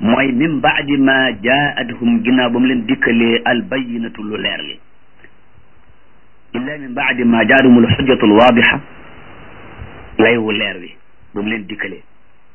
mooy min baadi ma jaa'athum ginnaaw ba mu leen dikkalee albayinatu lu leer li illa min baadi ma jaa'athum alxujjatu alwaadixa lay wu leer wi ba mu leen dikkalee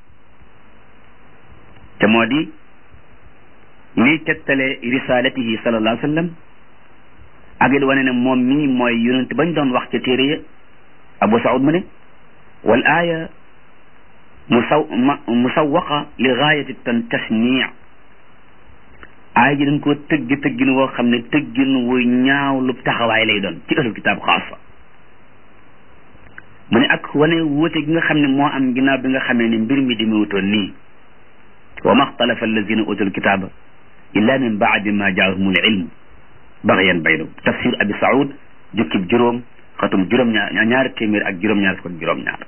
te moo di liy tegtale risalatihi sallallahu alayhi wa sallam ak it wane ne moom mii mooy yonent bañ doon wax ca téere ya Abu Saoud mu ne wal aaya musaw musawaqa li gaayati tan tasniic aaya ji dañ koo tëggi tëggin woo xam ne tëggin wu ñaaw lu taxawaay lay doon ci ahlul kitaab xaasa mu ne ak wane wóote gi nga xam ne moo am ginnaaw bi nga xamee ne mbir mi di mewutoon nii wa ma xtalafa allazina utul kitaaba illa min baadi ma jaahumul ilm baxyan baynahum tafsir abi saoud jukkib juróom xatum juróom-ñaar ñaari téeméer ak juróom-ñaar fukk ak juróom-ñaar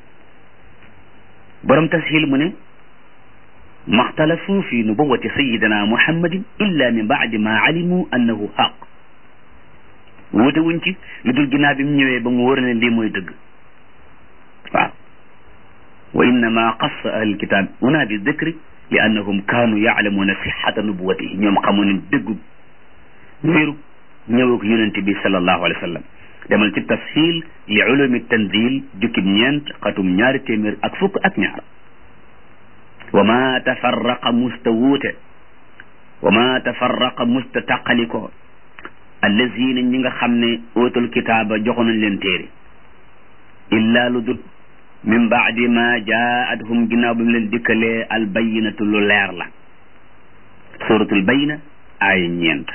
borom tashil mu ne maxtalafu fi nubuwati sayidina muhammadin illa min baadi ma alimu annahu xaq wuute wuñ ci lu dul ginnaaw bi mu ñëwee ba mu wóor ne lii mooy dëgg waaw wa innama qassa ahlul kitab una bi dikri li annahum kaanu yaalamuuna sixata nubuwatihi ñoom xamu ne dëggu wéeru ñëwug yonente bi sallallahu alayhi wa sallam demal ci tafsil li ulumi tanzil jukkib ñeent xatum ñaari téeméer ak fukk ak ñaar wa ma tafarraqa musta wuute wa ma tafarraqa musta taqaliko allazina ñi nga xam ne ootul kitaaba joxo nañ leen téere illa lu dut min baadi ma jaa'athum ginnaaw bi mu leen dikkalee albayinatu lu leer la suratul bayina ay ñeent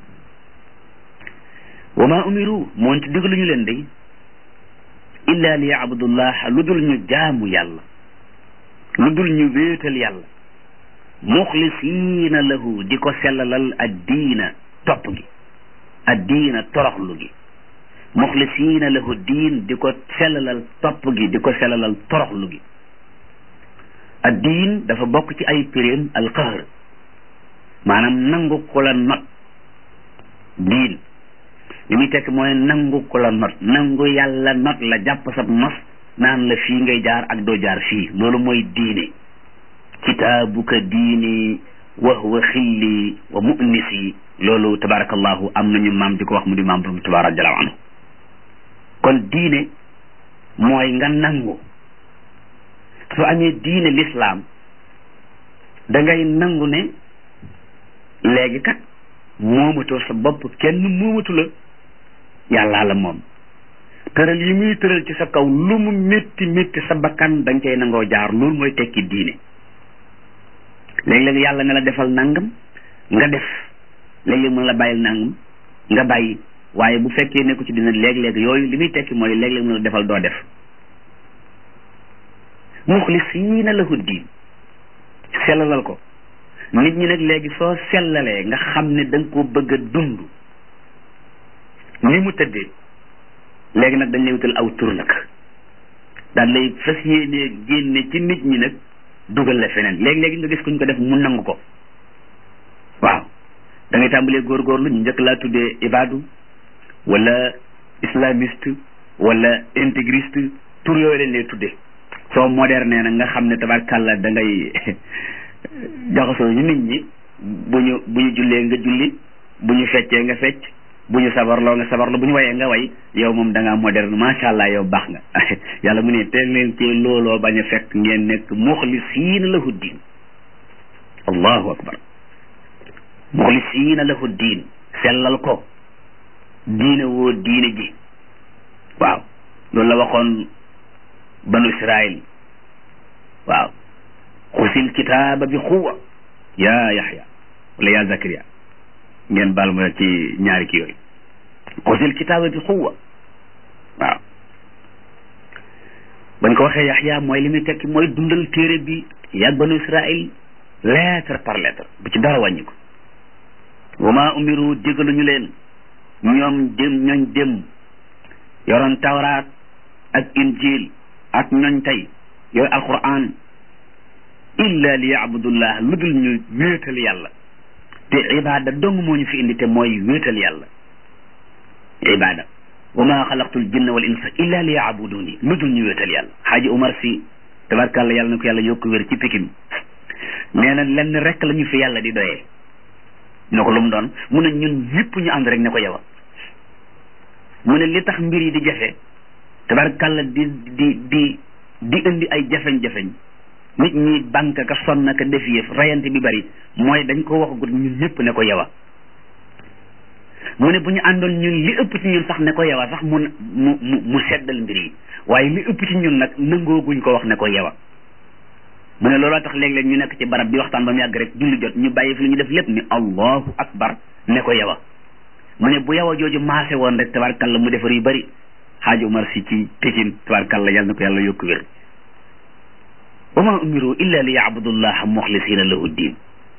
wa ma umiru moonte digluñu leen day illa li yabudullah lu dul ñu jaamu yàlla lu dul ñu wéetal yàlla muxlisiina lahu di ko sellalal addiina topp gi addiina toroxlu gi muxlisiina lahu diin di ko sellalal topp gi di ko sellalal toroxlu gi addiin dafa bokk ci ay piréem alqahr maanaam nangu ku la not diin li muy tekk mooy nangu ku la not nangu yàlla not la jàpp sab nos naan la fii ngay jaar ak doo jaar fii loolu mooy diine kitaabuka diini wa huwa xilli wa mu'nisi loolu tabarakallahu am nañu maam di ko wax mu di maam borom tubaab radiallahu anhu kon diine mooy nga nangu su amee diine lislaam da ngay nangu ne léegi kat moomatoo sa bopp kenn moomatu la yàllaa la moom tëral yi muy tëral ci sa kaw lu mu métti métti sa bakkan da nga cay nangoo jaar loolu mooy tekki diine léeg-léeg yàlla ne la defal nangam nga def léeg-léeg mën la bàyyil nangam nga bàyyi waaye bu fekkee nekku ci dina léeg-léeg yooyu li muy tekki mooy léeg-léeg mën la defal doo def muxlisiina lahu diin sellalal ko nit ñi nag léegi soo sellalee nga xam ne da nga ko bëgg a dund ni mu tëddee léegi nag dañ lay wutal aw tur nag daal lay fas yéenee génne ci nit ñi nag dugal la feneen léegi-léegi nga gis kuñ ko def mu nangu ko waaw da ngay tàmbalee góorgóorlu ñu njëkk laa tuddee ibadu wala islamiste wala intégriste tur yooyu leen lay tuddee soo moderne nag nga xam ne tabarkàlla da ngay jaxasoo ñu nit ñi bu ñu bu ñu jullee nga julli bu ñu feccee nga fecc bu ñu sabarloo nga sabarloo bu ñu wayee nga way yow moom da ngaa moderne macha allah yow baax nga yàlla mu ne teel leen ci looloo bañ a fekk ngeen nekk muxlisiina lahu diin allahu akbar muxlisiina lahu diin sellal ko diine woo diine ji waaw loolu la waxoon banu israil waaw xusil kitaaba bi xuwa yaa yaxya wala yaa zakariya ngeen baal ma ci ñaari kii yooyu xusil kitaaba bi xuwa waaw bañ ko waxee yaxya mooy li muy tekki mooy dundal téere bi yàgg banu israil lettre par lettre bu ci dara wàññi ko wa ma umiru digaluñu leen ñoom dem ñooñ dem yoroon tawraat ak injil ak ñooñ tey yooyu alquran illa li yaabudullah lu dul ñu wéetal yàlla te ibada dong moo ñu fi indi te mooy wéetal yàlla ibada wa ma xalaqtul jinna wal insa illa li yaabuduni lu dul ñu wéetal yàlla xaaji Umar si tabarkàlla yàlla na ko yàlla yokk wér ci pikin nee na lenn rek la ñu fi yàlla di doyee ne ko lu mu doon mu ne ñun ñëpp ñu ànd rek ne ko yow mu ne li tax mbir yi di jafe tabarkàlla di di di di indi ay jafeñ-jafeñ nit ñi banque ka sonn ka def yëf rayante bi bari mooy dañ ko waxagut ñun ñëpp ne ko yow mu ne bu ñu àndoon ñun li ëpp ci ñun sax ne ko yow sax mu mu mu mu seddal mbir yi waaye li ëpp ci ñun nag nangooguñ ko wax ne ko yow mu ne looloo tax léeg-léeg ñu nekk ci barab di waxtaan ba mu yàgg rek julli jot ñu bàyyi fi li ñu def lépp ni allahu akbar ne ko yow mu ne bu yow jooju maase woon rek tabarkalla mu defar yu bari xaaji Umar si ci Pékin tabarkalla yàlla na ko yàlla yokku wér wa ma umiru illa li yacbudullaha muxlisina lahu ddin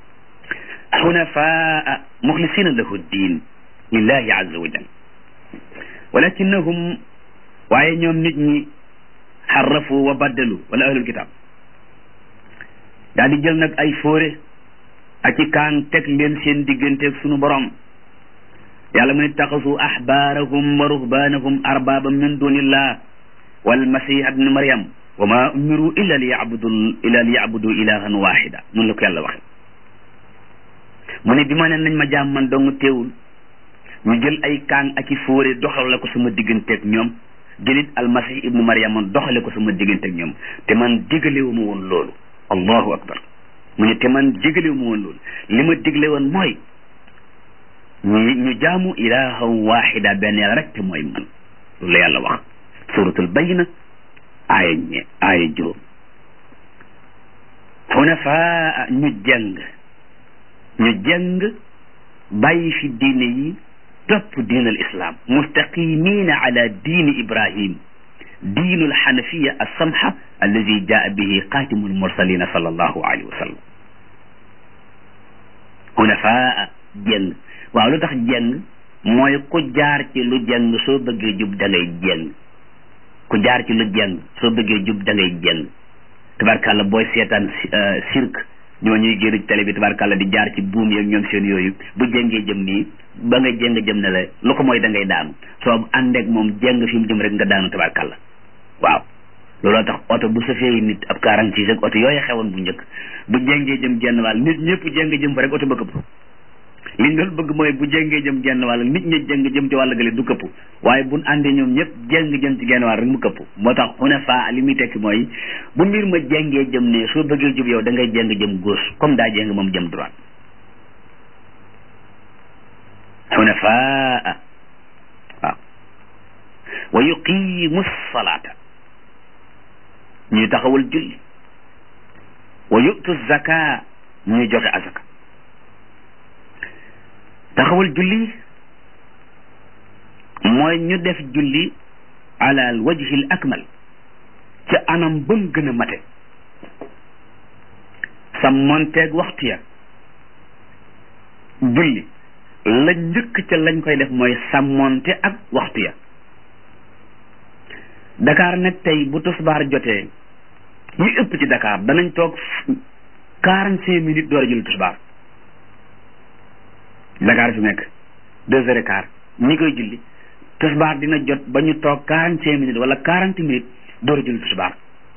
xunafaa muxlisina lahu ddin lillahi azza wa jal walakinahum waaye ñoom nit ñi xarrafu wa baddalu wala ahlul kitab daal di jël nag ay fóore ak i kaan teg leen seen digganteeg sunu borom yàlla mu ne taxasu axbaarahum wa ruhbaanahum arbaaban min dunillah walmasih ibn maryam wa ma umiru illa li yabudu illa li yabudu ilahan waxida noonu la ko yàlla waxe mu ne bi ma ne nañ ma jaam man dong teewul ñu jël ay kaan ak i fóore doxale ko sama digganteeg ñoom jëlit almasih ibnu maryam doxale ko sama digganteeg ñoom te man digalewu ma woon loolu allahu akbar mu ne te man digalewu ma woon loolu li ma digle woon mooy ñu ñu jaamu ilahan waxida benn yàlla rek te mooy man loolu la yàlla wax suratul bayna aaya ñe aaya juróom xunafaa ñu jàng ñu jàng bàyyi fi diine yi topp diin al islam mustaqimina ala diini ibrahim diinu alxanafiya alsamha alladi jaa bihi xaatimu almursalina sal allahu alayhi wa sallam xunafaa jàng waaw lu tax jàng mooy ku jaar ci lu jàng soo bëggee jub da ngay jàng ku jaar ci lu jàng soo bëggee jub da ngay jàng tabarkàlla booy seetaan cirque ñoo ñuy génn ci télé bi tabarkàlla di jaar ci buum yeeg ñoom seen yooyu bu jëngee jëm nii ba nga jëng jëm ne la lu ko mooy da ngay daanu soo àndeek moom jëng fi mu jëm rek nga daanu tabarkàlla waaw looloo tax oto bu safee nit ab quarante six ak oto yooyu xewoon bu njëkk bu jëngee jëm genn wàll nit ñëpp jëng jëm fa rek oto ba këpp liñ doon bëgg mooy bu jëngee jëm genn wàll nit ñi jëng jëm ci wàll gële du këpp waaye buñ àndee ñoom ñëpp jëng jëm ci genn wàll rek mu këpp moo tax xunafa li muy tekki mooy bu mbir ma jëngee jëm ne soo bëggee jub yow da ngay jëng jëm gauche comme daa jëng moom jëm droite xunafaa waaw wa yuqimu salaata ñuy taxawal julli wa yu'tu zaka ñuy joxe azaka taxawal julli mooy ñu def julli ala al wajhi al akmal ci anam ba mu gën a mate sa monteeg waxtu ya julli la njëkk ca lañ koy def mooy sàmmonte ak waxtu ya Dakar nag tey bu tisbaar jotee ñu ëpp ci Dakar danañ toog quarante cinq minutes door a julli tisbaar Dakar fi nekk deux heures et quart ñi koy julli tisbaar dina jot ba ñu toog quarante cinq minutes wala quarante minutes door a julli tisbaar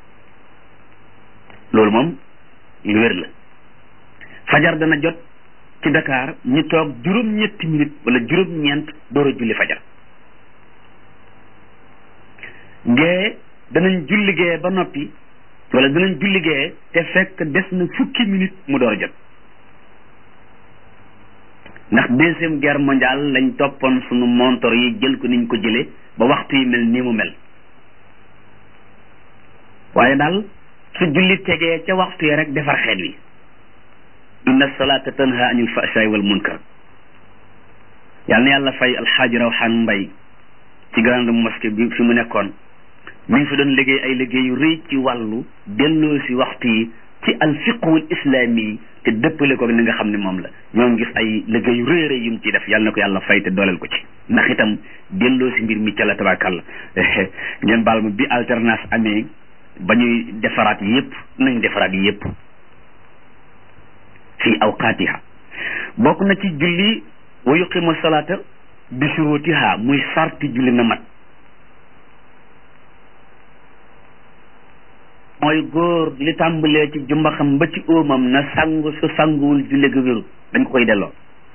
loolu moom lu wér la fajar dana jot ci Dakar ñu toog juróom-ñetti minutes wala juróom-ñeent door a julli fajar gee danañ julli gee ba noppi wala danañ julli gee te fekk des na fukki minutes mu door a jot ndax deuxième guerre mondiale lañ toppoon sunu montor yi jël ko niñ ko jëlee ba waxtu yi mel nii mu mel waaye daal su julli tegee ca waxtu yi rek defar xeet wi inna salata tanha anil fahshaai wal munkar yal na yàlla fay alxaaji rawxaan mbay ci grande mosquée bi fi mu nekkoon mi ngi fi doon liggéey ay liggéey yu rëy ci wàllu delloo si waxtu yi ci alfiqhul islami yi te dëppale ko ni nga xam ne moom la ñoo ngi gis ay liggéey yu rëy rëy yu mu ciy def yàlla na ko yàlla fay te dooleel ko ci ndax itam delloo si mbir mi ca la tabakàlla ngeen baal ma bi alternance amee ba ñuy defaraat yépp nañ defaraat yépp fi awqaatiha bokk na ci julli wa yuqimu salaata bi shurutiha muy sarti julli na mat mooy góor li tàmbalee ci jumbaxam ba ci óomam na sangu su sanguwul julli ga wérut dañ ko koy delloo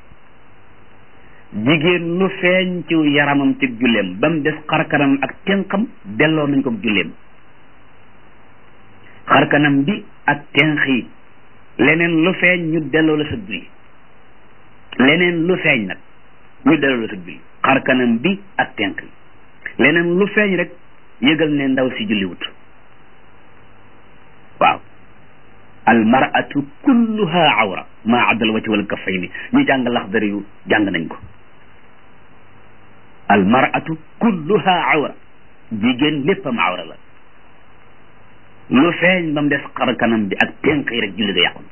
jigéen lu feeñ ci yaramam ci julleem ba mu des xarkanam ak tenqam delloo nañ ko julleem xarkanam bi ak tenq yi leneen lu feeñ ñu delloo la sa julli leneen lu feeñ nag ñu delloo la sa julli xarkanam bi ak tenq yi leneen lu feeñ rek yëgal ne ndaw si julliwut waaw almaratu kulluha awra maa addal wati wal kaffayni ñu jàng laxdari yu jàng nañ ko almaratu kulluha awra jigéen léppam awra la lu feeñ ba mu des xar kanam bi ak tenq yi rek julli ga yàqu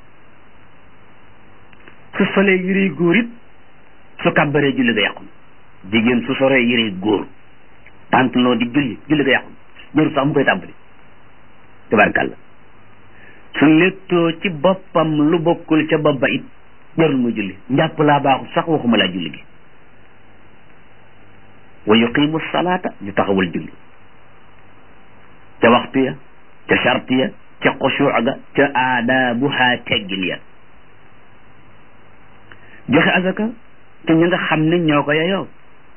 su solee yërey góor it su kàbbaree julli ga yàqu jigéen su soree yërey góor pantalon di julli julli ga yàqu jëru sax mu koy tàmbali tabarkàlla su léttoo ci boppam lu bokkul ca bopp ba it jarul muy julli njàpp laa baaxul sax waxuma laa julli gi wa yuqimu salaata ñu taxawal julli ca waxtu ya ca charte ya ca xusuu ga ca aadaabuha teggin ya joxe azaka te ñi nga xam ne ñoo ko yeyoo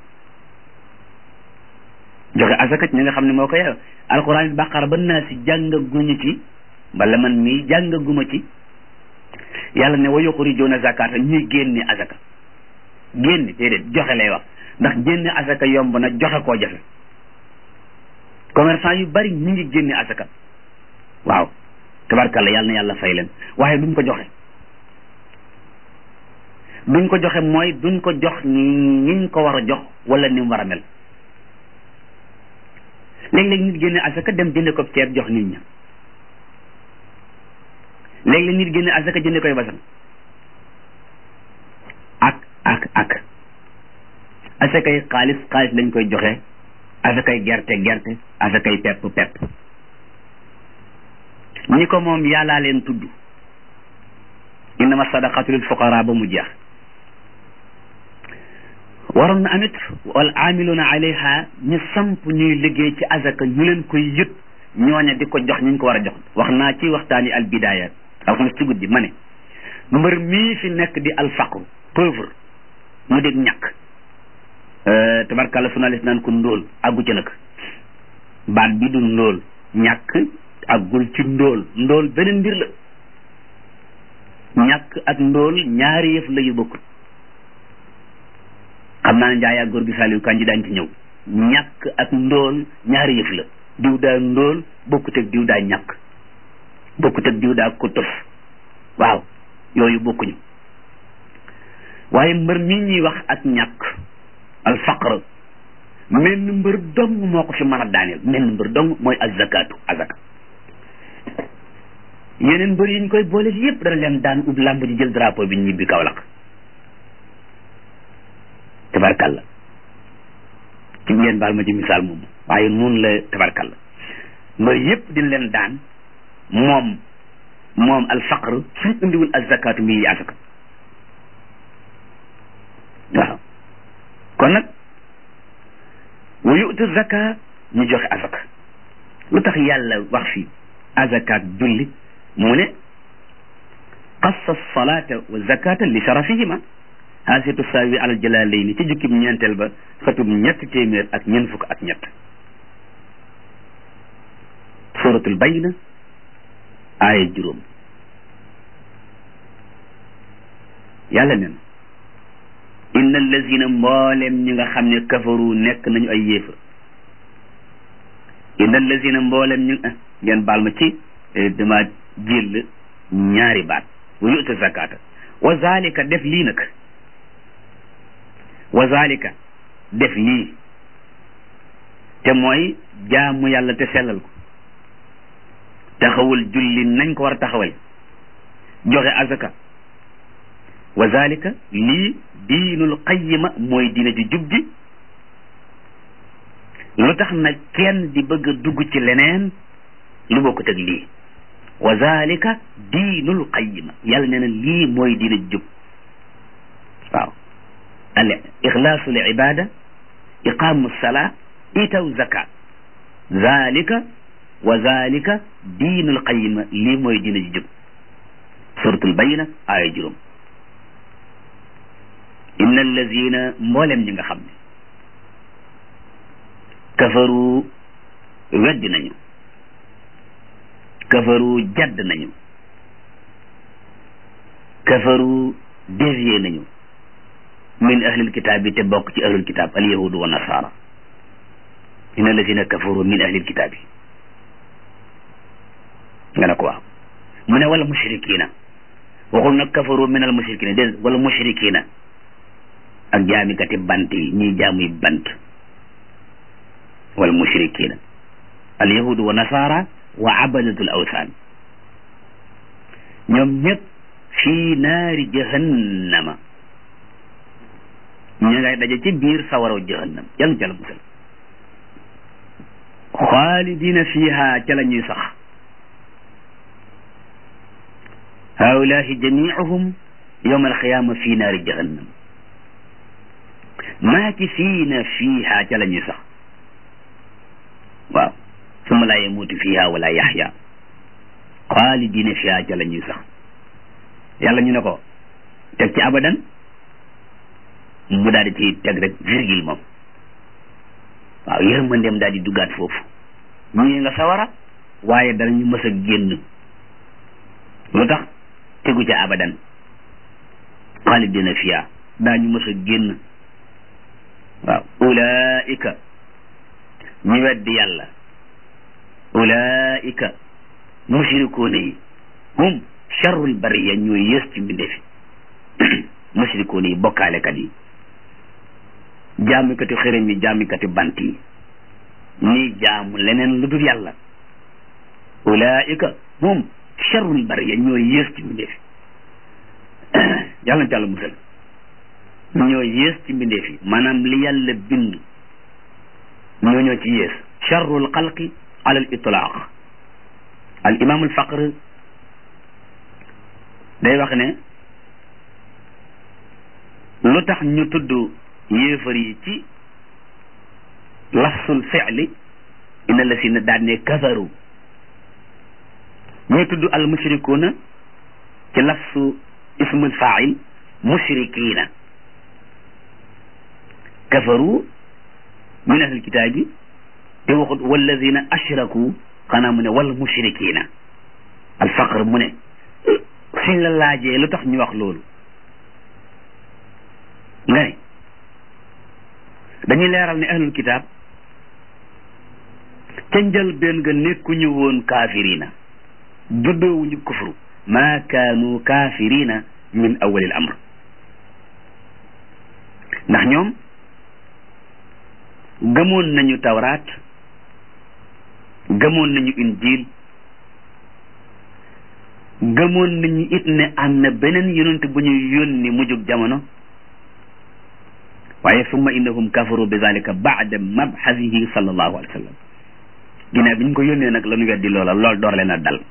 joxe azaka ci ñi nga xam ne moo ko yeyoo alquran baqara ba naa si jàngaguñu ci bala man mii jàngaguma ci yàlla ne wa yuxrijuuna zakata ñuy génne azaka génne déedéet joxe lay wax ndax génne azaka yomb na joxe koo jafe commerçant yu bari ñu ngi génne azaka waaw tabarkalla yàlla na yàlla fay leen waaye duñ ko joxe duñ ko joxe mooy duñ ko jox ñiñ ko war a jox wala ni mu war a mel léeg-léeg nit génne azaka dem jënde ko ceeb jox nit ña léeg-léeg nit génne azaka jënde koy basam ak ak ak asakay xaalis xaalis lañ koy joxe asakay gerte gerte asakay pepp pepp ñi ko moom yàllaa leen tudd innama sadaqatu lil fuqara ba mu jeex waroon na amit wal amiluna alayha ñu samp ñuy liggéey ci azaka ñu leen koy yët ñooña di ko jox ñu ko war a jox wax naa ci waxtaani al bidaya alxames ci guddi ma ne mbër mii fi nekk di al faqru pauvre mu dégg ñàkk tabarkàlla journaliste naan ko ndóol àggu ci nag baat bi du ndóol ñàkk àggul ci ndóol ndóol beneen mbir la ñàkk ak ndóol ñaari yëf la yu bokkul xam naa ne njaay ak góor gi Saliou Kanji daañ ci ñëw ñàkk ak ndóol ñaari yëf la diw daa ndóol bokkut ak diw daa ñàkk bokkut ak diw daa ko tëf waaw yooyu bokkuñu waaye mbër mi ñuy wax ak ñàkk al faqr menn mbër dong moo ko fi mën a daaneel menn mbër dong mooy azakatu azaka yeneen mbër yi ñu koy boole yépp dana leen daan ub làmb ji jël drapeau bi ñibbi Kaolack tabarkalla ci ngeen baal ma ci misaal moom waaye noonu la tabarkalla mbër yépp dina leen daan moom moom al faqr suñ indiwul azakatu mi azaka waaw kon nag wa yu'tu zaka ñu joxe azaka lu tax yàlla wax fi azakaat julli mu ne xassa salata wa zakata li sharafihima haasitu saawi alal jalaalayni ci jukkib ñeenteel ba xëtub ñett téeméer ak ñeent fukk ak ñett suratul bayna aaya juróom yàlla nen inna allazina mboolem ñi nga xam ne kafaru nekk nañu ay yéefar inna allazina mboolem ñu ngeen baal ma ci dama jël ñaari baat wa yu'ta zakata wa zalika def lii nag wa zalika def lii te mooy jaamu yàlla te sellal ko taxawal julli nañ ko war a taxawal joxe azaka wa zalika lii diinul qayyima mooy diina ju jub ji lu tax nag kenn di bëgg a dugg ci leneen lu bokkut ak lii wa zalika diinul qayyima yàlla nee na lii mooy diina ju jub waaw al ixlaasu li ibada iqaamu salaa itaw zakat zalika wa zalika diinul qayima lii mooy diina ji jub suratul bayina aaya juróom inna allazina mboolem ñi nga xam ne kafaru weddi nañu kafaru jadd nañu kafaru dévié nañu min ahlil kitaab yi te bokk ci ahlul kitaab al yahudu wa nasara inna allazina kafaru min ahlil kitaab yi nga ne ko waaw mu ne wala mushrikina waxul nag kafaru min al mushrikina dé wala mushrikina ak jaamikati bant yi ñiy jaamuy bant wal mushrikina al yahudu wa nasara wa abadatul awsaan ñoom ñëpp fii naari jahannama ñu ngay daje ci biir sawaraw jahannam yàlla jàll musal xaalidina fiha ca la ñuy sax haulahi jamiuhum yowma alqiyama fi naari jahannam maakisiina fiiha ca la ñuy sax waaw summa laa yamuutu fiiha wala yaxya xaalidiina fiiha ca la ñuy sax yàlla ñu ne ko teg ci abadan mu daal di ci teg rek virgule moom waaw yërmandeem daal di duggaat foofu ñii nga sawara waaye danañu mës a génn lu tax tegu ca abadan xaalidiina fiiha daañu mës a génn waaw ulaika ñi weddi yàlla ulaika mushrikuuna yi hum charrul bariya ñooy yées ci mbindeefi mushrikuuna yi bokkaalekat yi jaamikati xërëm yi jaamikati bant yi ñii jaamu leneen lu dul yàlla ulaika hum charrul bariya ñooy yées ci mbindeefi yàlla na ci yàlla musal ñoo yées ci mbindeef yi maanaam li yàlla bind ñoo ñoo ci yées charrul xalqi ala al itlaaq al imam al faqr day wax ne lu tax ñu tudd yéefar yi ci lafsul fi'li inna la si na daan ne kafaru ñuy tudd al mushrikuuna ci lafsu ismul fa'il mushrikiina kafaru min ahlil kitaabi te waxut walladina ashraku xanaa mu ne wal mushrikina alfaqr mu ne suñ la laajee lu tax ñu wax loolu nga ne dañuy leeral ne ahlul kitaab ca njëlbéen nga nekkuñu woon kaafirina juddoowuñu kufru maa kaanu kaafirina min awalil amr ndax ñoom gëmoon nañu tawraat gëmoon nañu injil gëmoon nañu it ne am na beneen yonent bu ñu yónni mujjug jamono waaye summa innahum kafaru bi zalika baada mabxasihi sallallahu alayhi wa sallam ginnaaw bi ñu ko yónnee nag la ñu weddi loola lool door leen a dal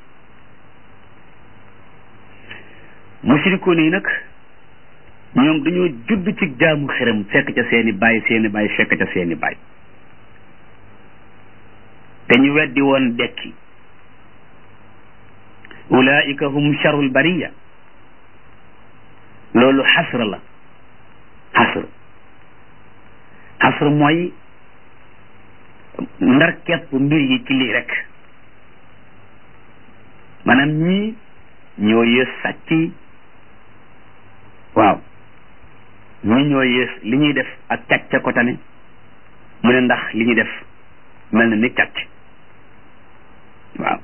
mushrikoon yi nag ñoom dañoo judd ci jaamu xërëm fekk ca seeni baay seeni baay fekk ca seeni baay te ñu weddi woon dekki ulaika hum charul bariya loolu xasr la xasr xasr mooy ndar kepp mbir yi ci lii rek maanaam ñii ñoo yées sàcc yi waaw ñi ñoo yées li ñuy def ak càcc ko tane mu ne ndax li ñuy def mel na ni càcc waaw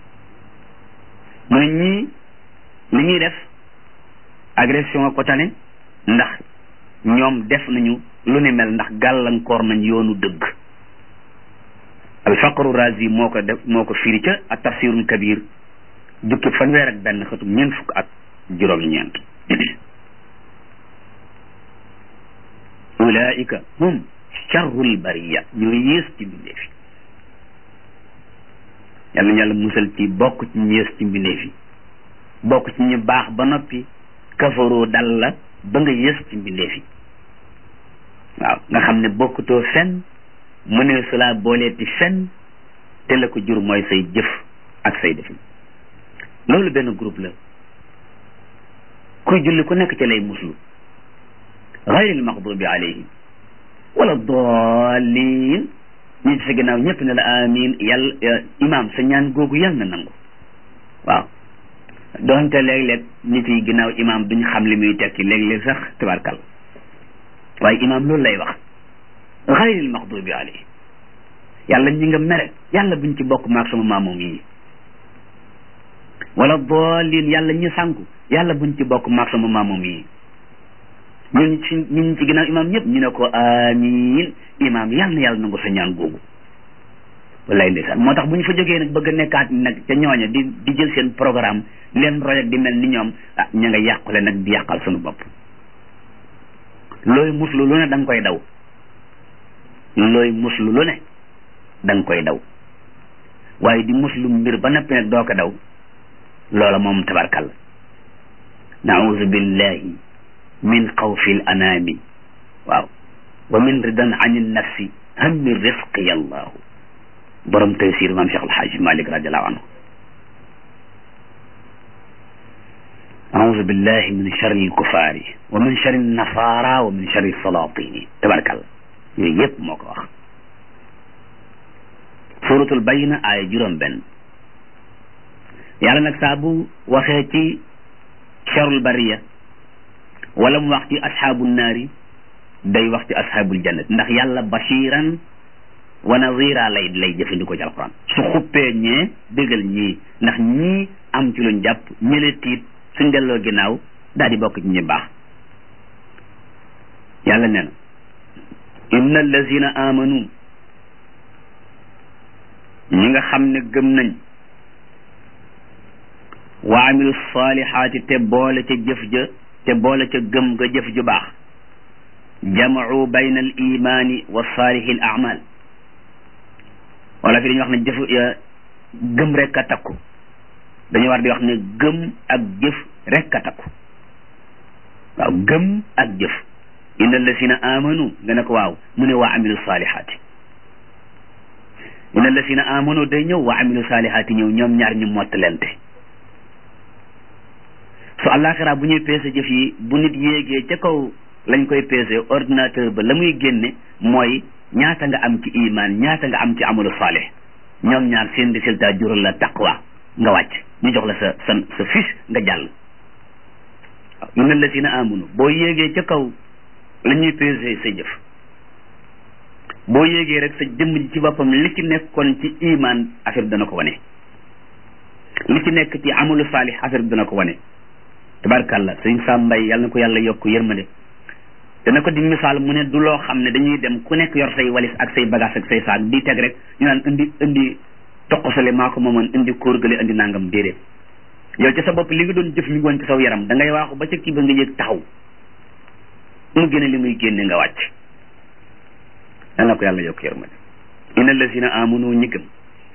mu ne ñii li ñuy def agression ko tane ndax ñoom def nañu lu ni mel ndax gàllankoor nañ yoonu dëgg alfaqru razi moo ko def moo ko firi ca ak tafsirul kabir jukki fanweer ak benn xëtum ñeent fukk ak juróom-ñeent ulaika hum charrul bariya ñoo yées ci mbindeef yi yal na yàlla musal ci bokk ci ñu yées ci mbindeef yi bokk ci ñu baax ba noppi kafaroo dal la ba nga yées ci mbindeef yi waaw nga xam ne bokkutoo fen mu ne su laa booleeti fen te la ko jur mooy say jëf ak say defin loolu benn groupe la kuy julli ku nekk ci lay muslu gayril maxdubi alayhim wala dallin ñi ci sa ginnaaw ñëpp ne la amin yàlla imam sa ñaan googu yàlla na nangu waaw doonte léeg-léeg nit yi ginnaaw imam duñ xam li muy tekki léeg-léeg sax tabarkal waaye imam loolu lay wax gayril maxdubi alayhim yàlla ñi nga mere yàlla buñ ci bokk maag sama maamoom yi wala dallin yàlla ñi sànku yàlla buñ ci bokk maag sama maamoom yi ñun ci ñun ci ginnaaw imam ñëpp ñu ne ko amin imam yàlla na yàlla nangu sa ñaan googu wallaay ndeysaan moo tax bu ñu fa jógee nag bëgg a nekkaat nag ca ñooña di di jël seen programme leen roy ak di mel ni ñoom ah ña nga yàqule nag di yàqal suñu bopp looy muslu lu ne da nga koy daw looy muslu lu ne da nga koy daw waaye di muslu mbir ba noppi nag doo ko daw loola moom tabarkal nauzu billahi min xawfi l anaami waaw wa min ridan an nafsi hammi risqi allahu borom taysir maam Cheikh Alhaaj Malik radiallahu anhu auzu billahi min charri lkufaari wa min charri nasara wa min charri salatini tabarakàllah yooyu yëpp moo ko wax suratul bayna aaya juróom benn yàlla nag saa bu waxee ci charul bariya wala mu wax ci asxaabu naari day wax ci asxaabul jannat ndax yàlla bashiran wa nazira lay lay jëfandikoo ci alquran su xuppee ñee bégal ñii ndax ñii am ci luñ jàpp ñële tiit suñ delloo ginnaaw daal di bokk ci ñi baax yàlla nee na inna allazina amanu ñi nga xam ne gëm nañ wa amilu salihaati te boole ca jëf ja te boole ca gëm nga jëf ju baax jamau bayna al imani wa saalihi al amal wala fi dañuy wax ne jëf gëm rek a takku dañu war di wax ne gëm ak jëf rek a takku waaw gëm ak jëf inna allasina amanu nga ne ko waaw mu ne waa amilu salihaati inna allasina amanu day ñëw waa amilu salihaati ñëw ñoom ñaar ñu mottalente su àllaaxira bu ñuy peese jëf yi bu nit yéegee ca kaw lañ koy peese ordinateur ba la muy génne mooy ñaata nga am ci iman ñaata nga am ci amalu saalih ñoom ñaar seen résultat jural la taqwa nga wàcc ñu jox la sa sa sa fiche nga jàll waaw inna alladina amanu boo yéegee ca kaw la ñuy peese sa jëf boo yéegee rek sa jëmm ji ci boppam li ci nekkoon ci iman affaire bi dana ko wane li ci nekk ci amalu saalih affaire bi dana ko wane tabarkàlla sëñ Sam Mbay yàlla na ko yàlla yokk yërmande dana ko di misaal mu ne du loo xam ne dañuy dem ku nekk yor say walis ak say bagage ak say saag di teg rek ñu naan indi indi toqosale maa ko moomoon indi kóorgale indi nangam déedéet yow ci sa bopp li nga doon jëf mi ngi woon ci saw yaram da ngay waaxu ba ca kii ba nga yëg taxaw mu génne li muy génne nga wàcc yàlla na ko yàlla yokk yërmande inna lazina amanu ñi gëm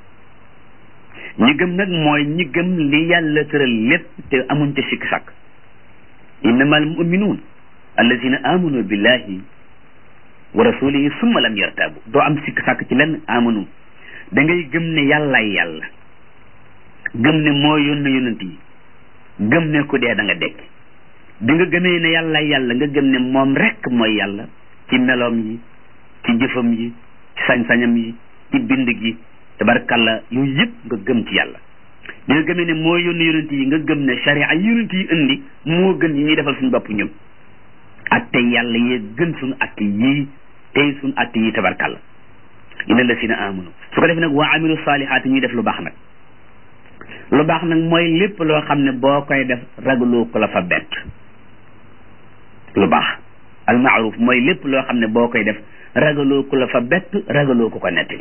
ñi gëm nag mooy ñi gëm li yàlla tëral lépp te amuñ ca sikk sàkk innamal muminuun allazina amanu billahi wa rasulihi summa lam yartabu doo am sikk sàkk ci lenn amanu da ngay gëm ne yàllaay yàlla gëm ne moo yónne yonent yi gëm ne ku dee da nga dekk bi nga gëmee ne yàllaay yàlla nga gëm ne moom rekk mooy yàlla ci meloom yi ci jëfam yi ci sañ-sañam yi ci bind gi tabarkalla yooyu yëpp nga gëm ci yàlla bi nga gëmee ne moo yónni yonent yi nga gëm ne sharia yi yonent yi indi moo gën yi ñuy defal suñu bopp ñun atte yàlla yee gën suñu atte yii tey suñu atte yii tabarkalla inna lasina amanu su ko defee nag waa amilu saalihaati ñuy def lu baax nag lu baax nag mooy lépp loo xam ne boo koy def ragaloo ko la fa bett lu baax al maaruf mooy lépp loo xam ne boo koy def ragaloo ko la fa bett ragaloo ko ko nettali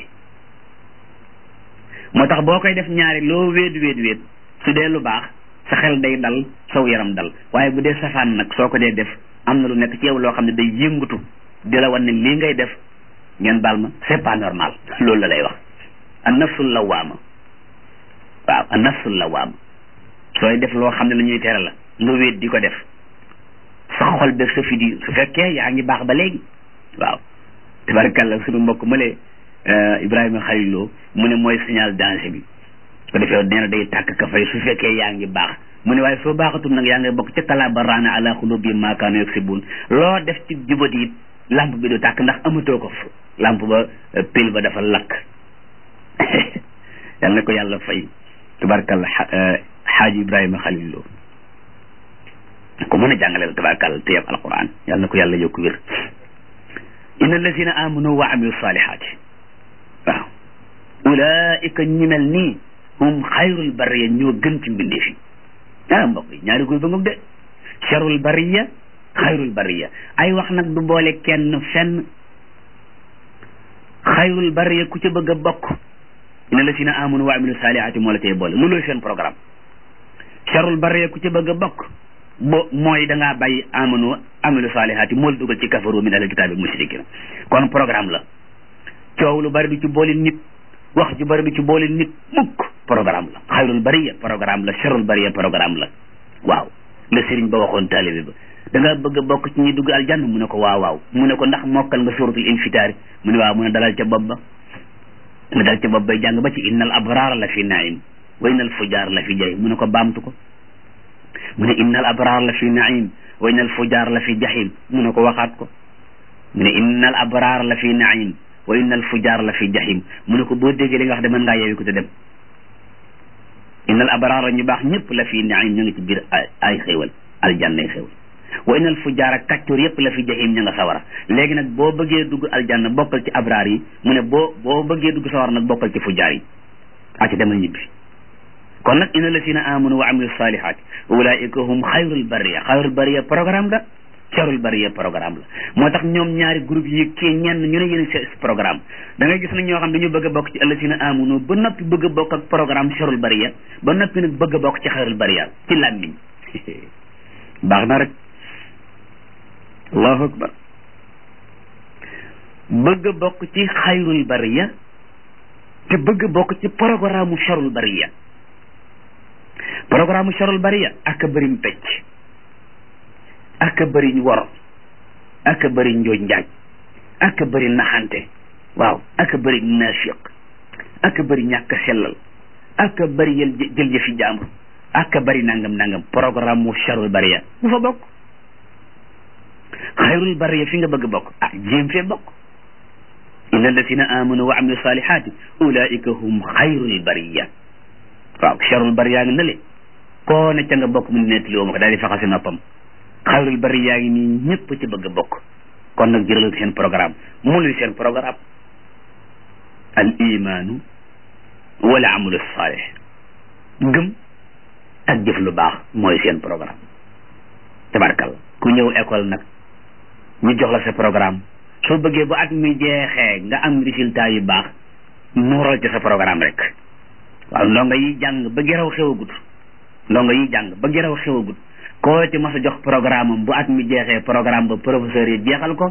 moo tax boo koy def ñaari loo wéet wéet wéet su dee lu baax sa xel day dal saw yaram dal waaye bu dee safaan nag soo ko dee def am na lu nekk ci yow loo xam ne day yëngatu di la wan ne lii ngay def ngeen baal ma c'est pas normal loolu la lay wax an nafsul lawaama waaw an nafsul lawaama sooy def loo xam ne la ñuy tere la nga wéet di ko def sa xol def sa fi di su fekkee yaa ngi baax ba léegi waaw tabarakàllah suñu mbokk mëlee Ibrahima Xaliloo mu ne mooy signal danger bi ko defee nee na day tàkk ka fay su fekkee yaa ngi baax mu ne waaye soo baaxatul nag yaa ngi bokk ca kalaa ba raana ala xulubi ma kaanu yaksibun loo def ci jubat yi lamp bi du tàkk ndax amatoo ko fa lamp ba pile ba dafa lakk yal na ko yàlla fay tubarkalla xaaji Ibrahima Xaliloo ko mën a jàngale la tabarakàlla te yab alquran yal na ko yàlla yokku wér inna allazina amanu wa amilu salihaati waaw ulaika ñi mel nii hum xayrul bariya ñoo gën ci mbindee fi ah mbokk yi ñaari góor ba ngoog de charul bariya xayrul bariya ay wax nag du boole kenn fenn xayrul bariya ku ca bëgg a bokk inna allazina amanu wa amilu salihaati moo la tey boole loolooy seen programme charul bariya ku ca bëgg a bokk bo mooy da ngaa bàyyi amanu amilu saalihaati moo la dugal ci kafaru min ahli kitaabi mushrikin kon programme la coow lu bari du ci boole nit wax ju bari du ci boole nit mukk programme la xayrul bariya programme la sharul bariya programme la waaw la sëriñ ba waxoon taalibe ba da nga bëgg a bokk ci ñi dugg aljanna mu ne ko waaw waaw mu ne ko ndax mokkal nga suratul infitaari mu ne waaw mu ne dalal ca bopp ba mu dal ca bopp bay jàng ba ci innal abraar la fi naim wa innal fujaar la fi jahim mu ne ko baamtu ko mu ne innal abraar la fi naim wa innal fujaar la fi jahim mu ne ko waxaat ko mu ne innal abraar la fi naim wa innal fujaar la fi jahim mu ne ko boo déggee li nga wax de mën ngaa yeewi ko te dem innal abraar la ñu baax ñëpp la fi naim ñu ngi ci biir ay xéewal aljanna ay xéewal wa innal fujaar ak kàccoor yëpp la fi jahim ña nga sawara léegi nag boo bëggee dugg aljanna bokkal ci abraar yi mu ne boo boo bëggee dugg sawara nag bokkal ci fujaar yi aci demal ñibbi kon nag inna lazina amanu wa amilu salihaati ulaika hum xayrul bariya xayrul bariya programme la carul bariya programme la moo tax ñoom ñaari groupe yi kii ñenn ñu ne yéen a programme da ngay gis nag ñoo xam dañu bëgg a bokk ci allazina amanu ba noppi bëgg a bokk ak programme carul bariya ba noppi nag bëgg a bokk ci xayrul bariya ci làmmiñ baax na rek allahu akbar bëgg a bokk ci xayrul bariya te bëgg a bokk ci programme carul bariya programme charul bariya ak a bëriñ pecc ak a bëriñ wor ak a bëriñ njooj njaaj ak a bëri naxante waaw ak a bëri naafiq ak a bëri ñàkk sellal ak a bëri yël jël jëfi jaambur ak a bëri nangam nangam programme mu charul bariya bu fa bokk xayrul bariya fi nga bëgg bokk ah jéem fee bokk inna alladina amanu wa amilu salihati ulaika hum xayrul bariya waaw charul bari yaa ngi ne le koo ne ca nga bokk mu nettali woo ma ko daal di faxasi noppam xayrul bari yaa ngi nii ñëpp ci bëgg a bokk kon nag jëral seen programme mu luy seen programme al imaanu wala amalu saalih gëm ak jëf lu baax mooy seen programme tabarkal ku ñëw école nag ñu jox la sa programme soo bëggee ba at mi jeexee nga am résultat yu baax nuural ci sa programme rek waaw ndongo yi jàng ba geraw xewagut ndongo yi jàng ba geraw xewagut koo ci mas a jox programme am bu at mi jeexee programme ba professeur yi jeexal ko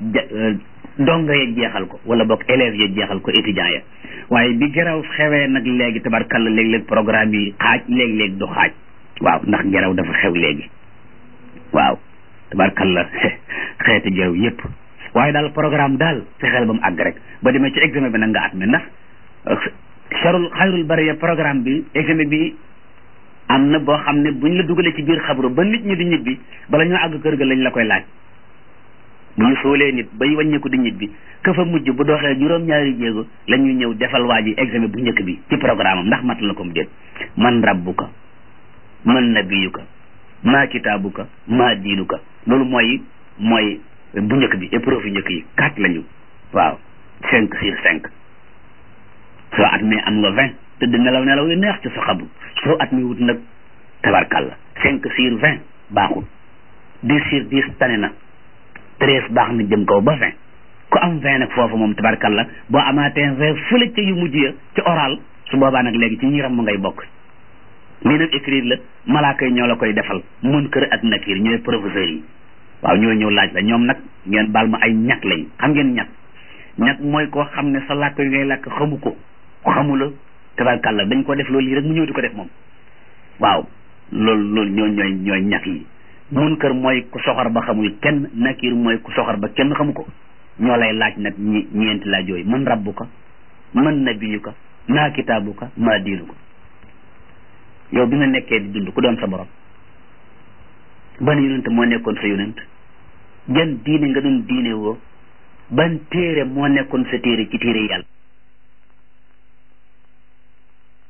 ndongo ya jeexal ko wala boog élèves ya jeexal ko étudiants ya waaye bi geraw xewee nag léegi tabarkalla léeg-léeg programme yi xaaj léeg-léeg du xaaj waaw ndax geraw dafa xew léegi waaw tabarkalla xeeti geraw yépp waaye daal programme daal fexeel ba mu àgg rek ba demee ci examen bi nag nga at mi ndax charul xayrul bariya programme bi examen bi am na boo xam ne buñ la dugalee ci biir xabru ba nit ñi di ñibbi bala ñoo àgg kër ga lañ la koy laaj bu ñu soolee nit bay wàññeeku di ñibbi ka fa mujj bu doxee juróom-ñaari jéego la ñuy ñëw defal waa ji examen bu njëkk bi ci programme am ndax mat la ko mu déet man rabbuka man nabiyuka maa kitaabuka maa diinuka loolu mooy mooy bu njëkk bi épreuve yu njëkk yi quatre lañu waaw cinq sur cinq soo at mi am nga vingt te di nelaw nelaw yu neex ci sa xabru soo at mi wut nag tabarkalla cinq sur vingt baaxul dix sur dix tane na treize baax na jëm kaw ba vingt ku am vingt nag foofu moom tabarkalla boo amaatee vingt fële ca yu mujj ya ci oral su boobaa nag léegi ci ñiram mu ngay bokk lii nag écrire la malaaka yi ñoo la koy defal mun kër ak nakir ñooy professeurs yi waaw ñoo ñëw laaj la ñoom nag ngeen baal ma ay ñàkk lañ xam ngeen ñàkk ñàkk mooy koo xam ne sa làkk yi ngay làkk xamu ko xamula tabarkàlla dañ ko def loolu yi rek mu ñëw di ko def moom waaw loolu loolu ñoo ñooy ñooy ñàkk yi mun kër mooy ku soxor ba xamul kenn nakir mooy ku soxor ba kenn xamu ko ñoo lay laaj nag ñi ñeenti laaj yooyu man rabbuka man nabiyuka maa kitaabuka maa diinuka yow bi nga nekkee di dund ku doon sa borom ban yonent moo nekkoon sa yonent jan diine nga doon diine woo ban téere moo nekkoon sa téere ci téere yàlla